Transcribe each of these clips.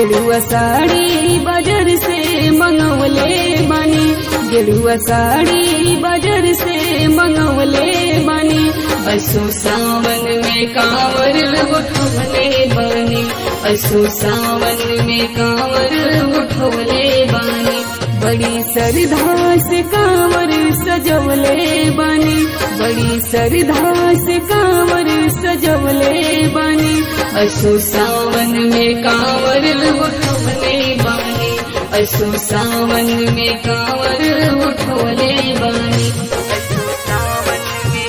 गेरुआ साड़ी बाजार से मंगवले बानी गेरुआ साड़ी बाजार से मंगवले बानी असो सावन में कांवर उठवले बानी असो सावन में कांवर उठवले बानी बड़ी सरधा से कांवर सजवले बानी बड़ी सरधा से कांवर सजवले बानी असो सावन में कांवर उठवले बानी असो सावन में कांवर उठवले बानी असो सावन में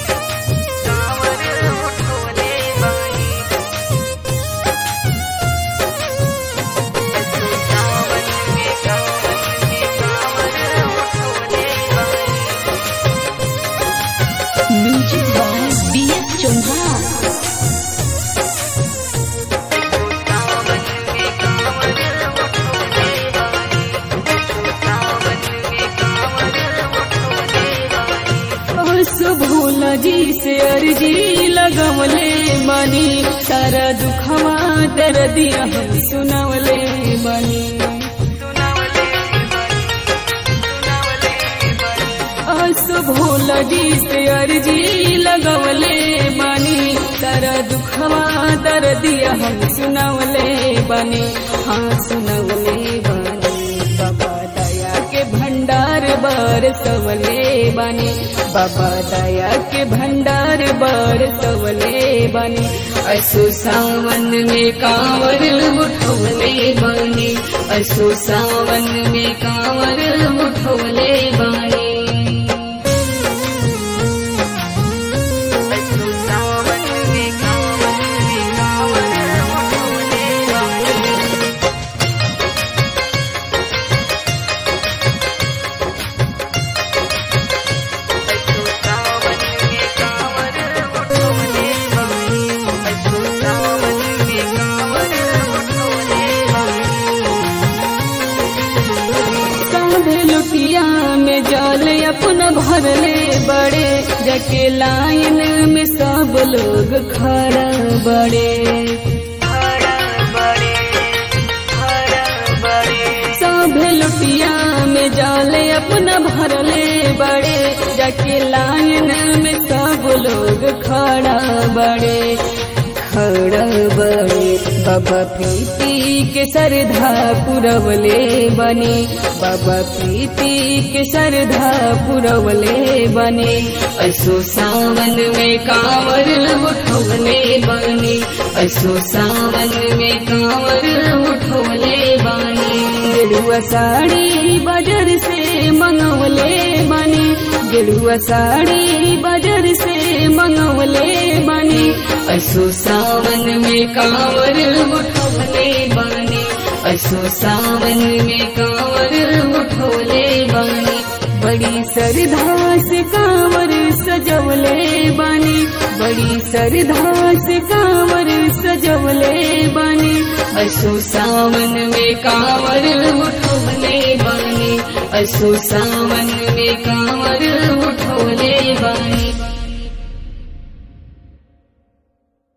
कांवर उठवले बानी असो सावन में कांवर में कांवर उठवले बानी music by B S Chauhan सो भोला जी से अर्जी लगवले बानी सारा दुखवा दर दिया हम सुनवले बानी सो भोला जी से अर्जी लगवले बानी सारा दुखवा दर दिया हम सुनवले बानी हाँ सुनवले बानी बाबा दया के भंडार बर सवले बानी बाबा दया के भंडार बर सवले बानी असो सावन में कांवर उठवले बानी असो सावन में कांवर उठवले बानी असो सावन में कांवर में कांवर उठवले बानी असो सावन में कांवर उठवले बानी असो सावन में कांवर उठवले बानी साधे लुटिया में जल अपन भरले बड़े जके लाइन में सब लोग खड़ा बड़े सब लुटिया में जल अपना भरले बड़े जके लाइन में सब लोग खड़ा बड़े खड़ा बड़े बाबा प्रीति के सरधा पुरवले बने बाबा प्रीति के सरधा पुरवले बने असो सावन में कांवर उठवले बने असो सावन में कांवर उठवले बने गेरुआ साड़ी बाजार से मंगवले बने गेरुआ साड़ी बाजार से मंगवले बने असो सावन में कांवर उठवले बने असो सावन में कांवर उठवले बने बड़ी सरधा से कांवर सजवले बानी बड़ी सरधा से कांवर सजवले बानी असो सावन में कांवर उठवले बानी असो सावन में कांवर